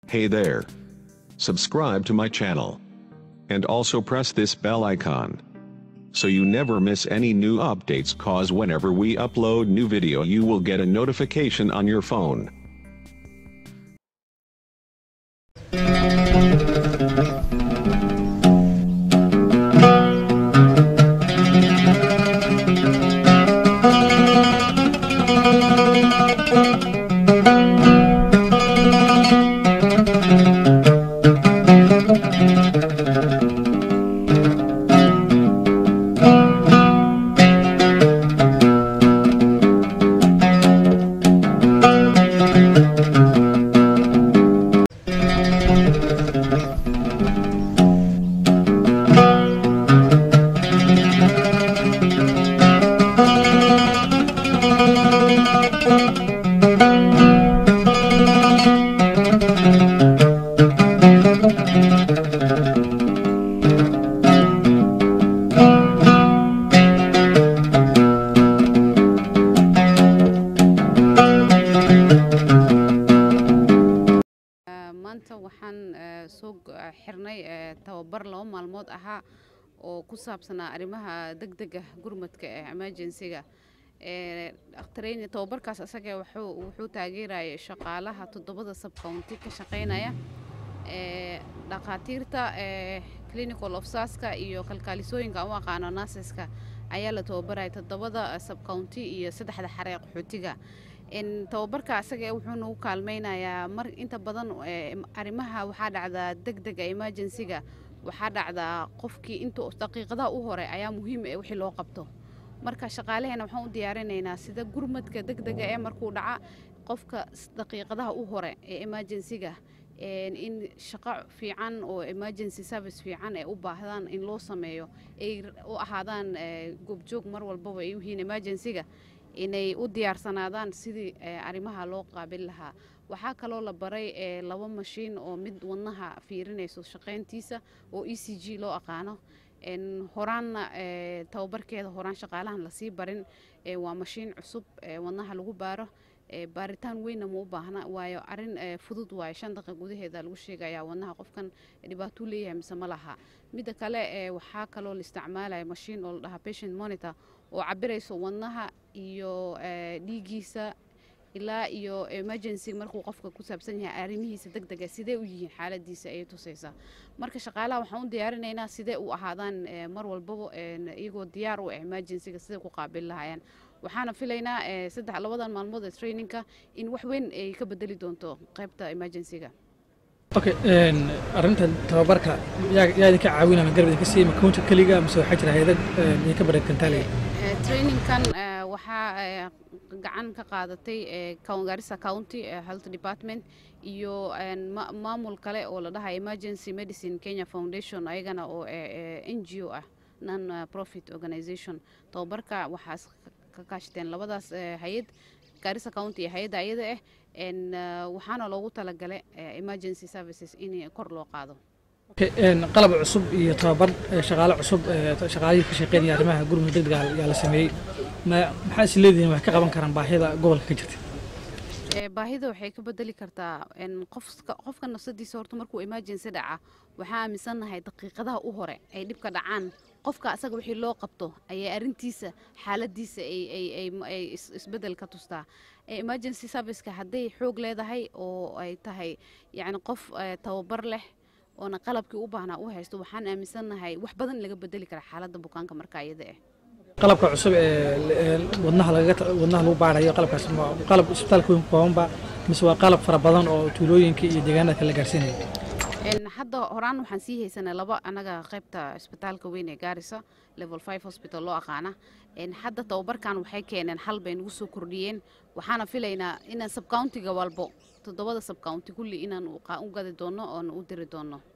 Hey there. Subscribe to my channel. And also press this bell icon. So you never miss any new updates cause whenever we upload new video you will get a notification on your phone. maanta waxaan soo xirnay tababar laba maalmood ahaa oo ku saabsanaa arrimaha degdega gurmadka ee emergencyga training tababarkaas isaga wuxuu wuxuu taageerayay shaqaalaha toddobada subcounty ka shaqeynaya dhakhaatiirta clinical ofsaska iyo kalkaalisooyinka aan u aqaano nurseska ayaa la tababaraya toddobada subcounty iyo saddexda xaree qaxootiga tababarka asaga wuxuu nagu kaalmaynayaa mar inta badan arrimaha waxaa dhacdaa degdega emergencyga waxaa dhacdaa qofkii inta daqiiqadaha u hore ayaa muhiim ee wixii loo qabto marka shaqaalaheena waxaan u diyaarinaynaa sida gurmadka degdega ee markuu dhaca qofka daqiiqadaha u hore ee emergencyga in shaqo fiican oo emergency service fiican ay u baahdaan in loo sameeyo ay u ahaadaan goobjoog mar walbaba ay u yihiin emergencyga inay u diyaarsanaadaan sidii arrimaha loo qaabil lahaa waxaa kaloo la baray laba mashiin oo mid wadnaha fiirinayso shaqayntiisa oo e c g loo aqaano horaanna tababarkeeda horaan shaqaalahan lasii barin waa mashiin cusub wadnaha lagu baaro baaritaan weynna ma u baahna waayo arin fudud waayo shan daqiiq gudaheeda lagu sheegayaa wadnaha qofkan dhibaatuu leeyahay mise ma laha midda kale waxaa kaloo la isticmaalaya mashiin oo la dhahaa patient monitor oo cabirayso wadnaha iyo dhiigiisa ilaa iyo emergency markuu qofka ku saabsan yahay arrimihiisa degdega sidee u yihiin xaaladiisa ayay tusaysaa marka shaqaalaha waxaan u diyaarinaynaa sidee u ahaadaan mar walbaba iyagoo diyaar u ah emergencyga sidee ku qaabil lahaayeen waxaana filaynaa saddex labadan maalmood ee trainingka in wax weyn ay ka bedeli doonto qaybta emergencyga okay arrintan tababarka yaa yaa idinka caawinama garab idinka siiyey makoonta keliga mise waxaa jira hay-adad idinka bareegtan taaliga trainingkan waxaa gacan ka qaadatay garissa county health department iyo maamul kale oo la dhahay emergency medicine kenya foundation ayagana oo n g o ah non profit organization tababarka waxaas ka kaashteen labadaas hay-ad garissa county iyo hay-adda ayada ah waxaana loogu talagalay emergency services in kor loo qaado qalab cusub iyo tababar shaqaale cusub shaqaalihii ka shaqeynaya arrimaha gurmud degdega yaa la sameeyey maxaa is leedihiin wax ka qaban karaan baahida gobolka ka jirta baahida waxay ka bedeli kartaa qofka nafsadiisa horta markuu emergency dhaca waxaa aaminsannahay daqiiqadaha u hore ay dhibka dhacaan qofka asaga wixii loo qabto ayay arrintiisa xaaladiisa ay isbedel ka tustaa emergency serviceka hadday xoog leedahay oo ay tahay yacni qof tababar leh oona qalabkii u baahnaa u haysto waxaan aaminsannahay wax badan laga bedeli kara xaaladda bukaanka marka iyada ah qalabka cusub ee wadnaha lagaga wadnaha lagu baarayo qalabkaas qalab isbitaalka weyn koobanba mise waa qalab fara badan oo tuulooyinka iyo deegaanada kala gaarsiinaya hadda horaan waxaan sii haysanay laba anaga qaybta isbitaalka weyn ee gaarisa level five hospital loo aqaana hadda tababarkan waxay keeneen hal bay nagu soo kordhiyeen waxaana filaynaa inaan subcountiga walbo toddobada subcounty kulli inaan u gadi doono oona u diri doono